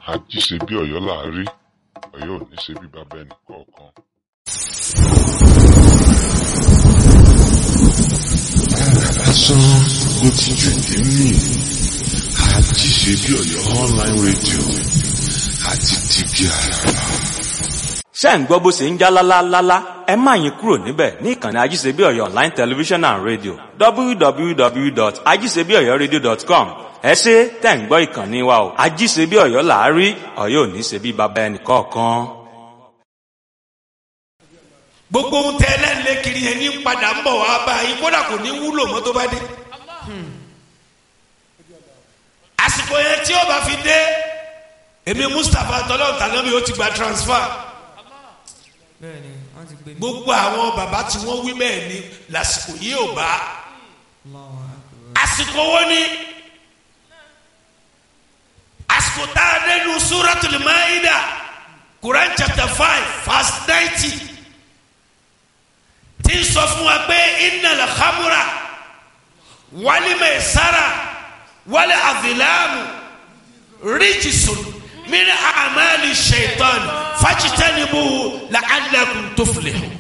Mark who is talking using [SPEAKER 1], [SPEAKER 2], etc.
[SPEAKER 1] ají ṣe bí ọ̀yọ́ là á rí ọ̀yọ́ ò ní ṣe bí bàbá ẹnì kọ̀ọ̀kan.
[SPEAKER 2] lásán ló ti jù nínú àjí ṣe bí ọ̀yọ́ online radio àti tìbí àràrà.
[SPEAKER 3] ṣé ń gbọ́ bó ṣe ń já lálálálá ẹ má yín kúrò níbẹ̀ ní ìkànnì ajíṣebíọ̀yọ́ online television and radio www.ajíṣebíọ̀yọ́radio.com ẹ ṣe tẹ̀ ń gbọ́ ìkànnì wa o ajíṣebíọ̀yọ́ là á rí ọ̀yọ́ ò ní ṣe bí baba ẹnì kọ̀ọ̀kan.
[SPEAKER 4] gbogbo ohun tẹ ẹlẹ́nlẹ́ kiri yẹn ní padà ń bọ̀ wá bá yín kódà kò ní wúlò mọ́ tó bá dé. àsìkò yẹn tí ó bá fi dé èmi mustapha tọ́lọ́ tànábì ó ti gba transfer
[SPEAKER 5] bẹ́ẹ̀ni wọ́n ti gbé mi.
[SPEAKER 4] gbogbo àwọn bàbá tí wọ́n wí bẹ́ẹ̀ ni lásìkò yìí ò bá
[SPEAKER 5] Allahu Akbar.
[SPEAKER 4] àsìkò wo ni àsìkò tá a dé nu suratul maida quran chapter five verse ninety tí ń sọ fún wa pé innal khamra wal maisara wal azlamu rijsun min a'mali shaitan fajtanibuhu la'allakum tuflihun